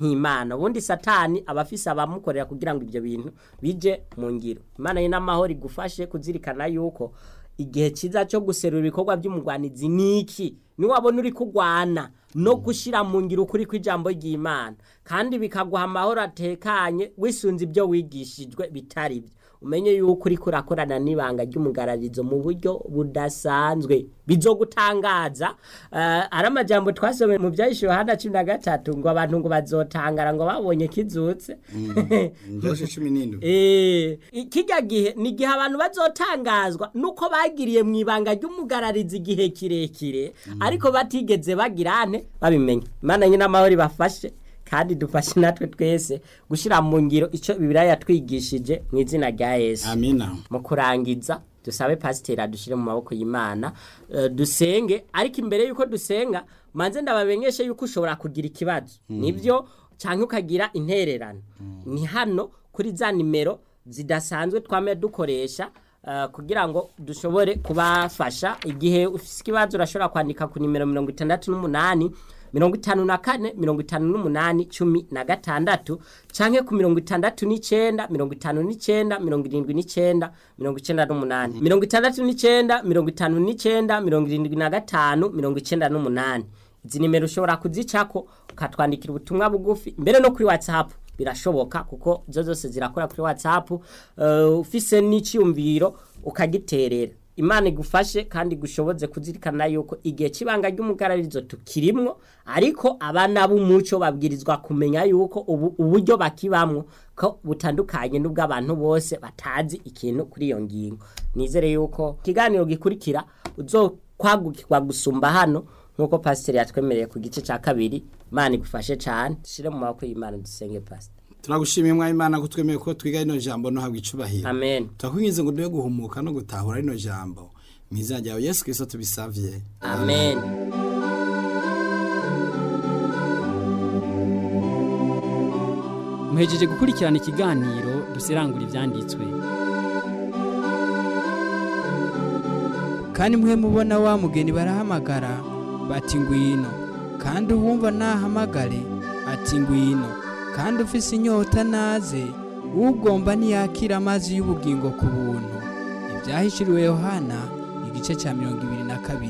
nk'imana ubundi satani aba afise abamukorera kugira ngo ibyo bintu bije mu ngiro imana ye n'amahoro igufashe kuzirikana yuko igihe cyiza cyo guserura ibikorwa by'umugwanizi ni iki niwabona uri kugwana no gushyira mu ngiro ukuri kw'ijambo ry'imana kandi bikaguha amahoro atekanye wisunze ibyo wigishijwe bitari byo umenye yuko uri kurakorana n'ibanga ry'umugararizo mu buryo budasanzwe bizogutangaza uh, ari amajambo twasomeye mu byahishe yohana cumi na gatatu ngo abantu ngo bazotangara ngo babonye kizutse ndoshe cumi n'indwi Eh, kijya gihe ni igihe abantu bazotangazwa nuko bagiriye mu ibanga ry'umugararizi igihe kirekire ariko batigeze bagirane babimenya imana nyine amahoro ibafashe kandi dufashe natwe twese gushyira mu ngiro icyo bibiriya yatwigishije mu izina rya yesu amina mu kurangiza dusabe pasiteri adushyire mu maboko y'imana eh, dusenge ariko imbere y'uko dusenga manze ndabamenyeshe yuko ushobora kugira ikibazo nibyo cyangwa ukagira intererano ni hano kuri za nimero zidasanzwe twame dukoresha eh, kugira ngo dushobore kubafasha igihe ufite ikibazo urashobora kwandika ku nimero mirongo itandatu n'umunani mirongo itanu na kane mirongo itanu n'umunani cumi na gatandatu canke ku mirongo itandatu n'icenda mirongo itanu n'icenda mirongo irindwi n'icenda mirongo icenda n'umunani mirongo itandatu n'icenda mirongo itanu n'icenda mirongo irindwi na gatanu mirongo icenda n'umunani izi nimero ushobora kuzicako ukatwandikira ubutumwa bugufi mbere no kuri whatsapp birashoboka kuko zo zose zirakora kuri whatsapp uh, ufise n'iciyumviro ukagiterera imana igufashe kandi gushoboze kuzirikana yuko igihe cy'ibanga ry'umugararizo tukirimwo ariko abana b'umuco babwirizwa kumenya yuko ubu uburyo bakibamwo ko butandukanye n'ubw'abantu bose batazi ikintu kuri iyo ngingo nizere yuko ikiganiro gikurikira uzokwagukirwa gusumba hano nk'uko pasiteri yatwemereye ku gice cya kabiri imana igufashe cyane dushyire mu maboko y'imana dusenge pasiteri turagushimiye mwa imana ko twemeye ko twiga rino jambo no habwa icubahiro amen turakwinginze ngo dube guhumuka no gutahura rino jambo mu izina ryawe yesu kirisito tubisavye amen muhejeje gukurikirana ikiganiro dusirangura ibyanditswe kandi mwe mubona wa mugeni barahamagara bati ngwino kandi uwumva nahamagare ati ngwino kandi ufise inyota naze ugomba ntiyakira amazi y'ubugingo ku buntu ibyahishuriwe yohana igice cya mirongo ibiri na kabiri